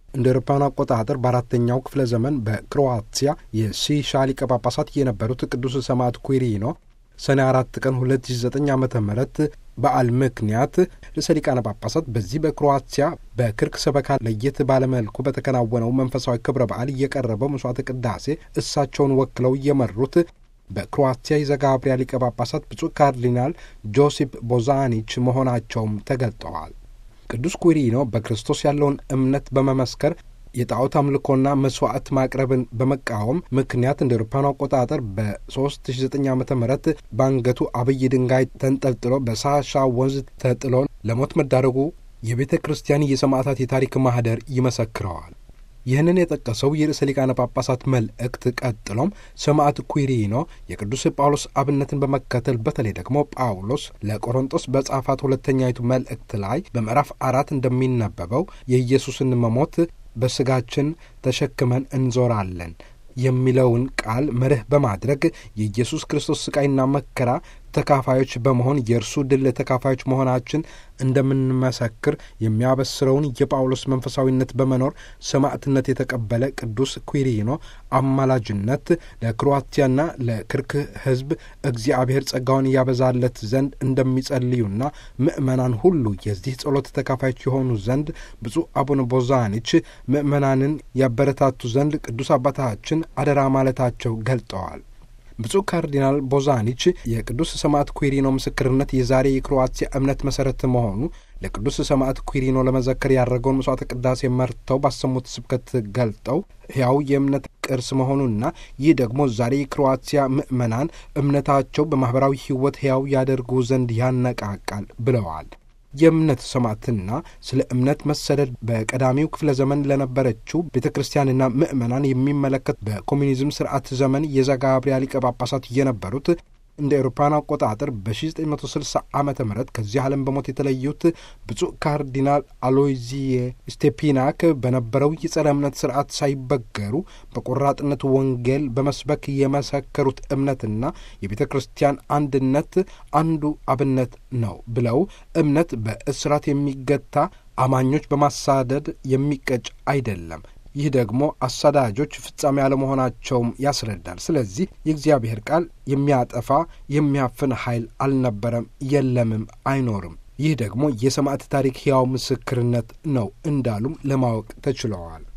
እንደ አውሮፓውያን አቆጣጠር በአራተኛው ክፍለ ዘመን በክሮዋቲያ የሲሻ ሊቀ ጳጳሳት የነበሩት ቅዱስ ሰማዕት ኩሪኖ ሰኔ አራት ቀን 2009 ዓ ም በዓል ምክንያት ርዕሰ ሊቃነ ጳጳሳት በዚህ በክሮዋቲያ በክርክ ሰበካ ለየት ባለመልኩ በተከናወነው መንፈሳዊ ክብረ በዓል እየቀረበው መስዋዕተ ቅዳሴ እሳቸውን ወክለው እየመሩት በክሮዋቲያ የዘጋብሪያ ሊቀ ጳጳሳት ብፁዕ ካርዲናል ጆሲፕ ቦዛኒች መሆናቸውም ተገልጠዋል። ቅዱስ ኩሪኖ በክርስቶስ ያለውን እምነት በመመስከር የጣዖት አምልኮና መስዋዕት ማቅረብን በመቃወም ምክንያት እንደ አውሮፓውያኑ አቆጣጠር በ3009 ዓ ም በአንገቱ አብይ ድንጋይ ተንጠልጥሎ በሳሻ ወንዝ ተጥሎ ለሞት መዳረጉ የቤተ ክርስቲያን የሰማዕታት የታሪክ ማህደር ይመሰክረዋል። ይህንን የጠቀሰው የርዕሰ ሊቃነ ጳጳሳት መልእክት ቀጥሎም ሰማዕት ኩሪኖ የቅዱስ ጳውሎስ አብነትን በመከተል በተለይ ደግሞ ጳውሎስ ለቆሮንጦስ በጻፋት ሁለተኛይቱ መልእክት ላይ በምዕራፍ አራት እንደሚነበበው የኢየሱስን መሞት በስጋችን ተሸክመን እንዞራለን የሚለውን ቃል መርህ በማድረግ የኢየሱስ ክርስቶስ ስቃይና መከራ ተካፋዮች በመሆን የእርሱ ድል ተካፋዮች መሆናችን እንደምንመሰክር የሚያበስረውን የጳውሎስ መንፈሳዊነት በመኖር ሰማዕትነት የተቀበለ ቅዱስ ኩሪኖ አማላጅነት ለክሮአቲያና ለክርክ ሕዝብ እግዚአብሔር ጸጋውን ያበዛለት ዘንድ እንደሚጸልዩና ምእመናን ሁሉ የዚህ ጸሎት ተካፋዮች የሆኑ ዘንድ ብፁዕ አቡነ ቦዛኒች ምእመናንን ያበረታቱ ዘንድ ቅዱስ አባታችን አደራ ማለታቸው ገልጠዋል። ብፁዕ ካርዲናል ቦዛኒች የቅዱስ ሰማዕት ኩሪኖ ምስክርነት የዛሬ የክሮዋቲያ እምነት መሠረት መሆኑ ለቅዱስ ሰማዕት ኩሪኖ ለመዘከር ያደረገውን መስዋዕተ ቅዳሴ መርተው ባሰሙት ስብከት ገልጠው ሕያው የእምነት ቅርስ መሆኑና ይህ ደግሞ ዛሬ የክሮዋቲያ ምዕመናን እምነታቸው በማኅበራዊ ሕይወት ሕያው ያደርጉ ዘንድ ያነቃቃል ብለዋል። የእምነት ሰማዕትና ስለ እምነት መሰደድ በቀዳሚው ክፍለ ዘመን ለነበረችው ቤተ ክርስቲያንና ምዕመናን የሚመለከት በኮሚኒዝም ስርዓት ዘመን የዘጋብሪያ ሊቀ ጳጳሳት የነበሩት እንደ ኤሮፓውያን አቆጣጠር በ1960 ዓመተ ምህረት ከዚህ ዓለም በሞት የተለዩት ብፁዕ ካርዲናል አሎይዚዬ ስቴፒናክ በነበረው የጸረ እምነት ስርዓት ሳይበገሩ በቆራጥነት ወንጌል በመስበክ የመሰከሩት እምነትና የቤተ ክርስቲያን አንድነት አንዱ አብነት ነው ብለው እምነት በእስራት የሚገታ አማኞች በማሳደድ የሚቀጭ አይደለም። ይህ ደግሞ አሳዳጆች ፍጻሜ አለመሆናቸውም ያስረዳል። ስለዚህ የእግዚአብሔር ቃል የሚያጠፋ የሚያፍን ኃይል አልነበረም፣ የለምም፣ አይኖርም። ይህ ደግሞ የሰማዕት ታሪክ ሕያው ምስክርነት ነው እንዳሉም ለማወቅ ተችለዋል።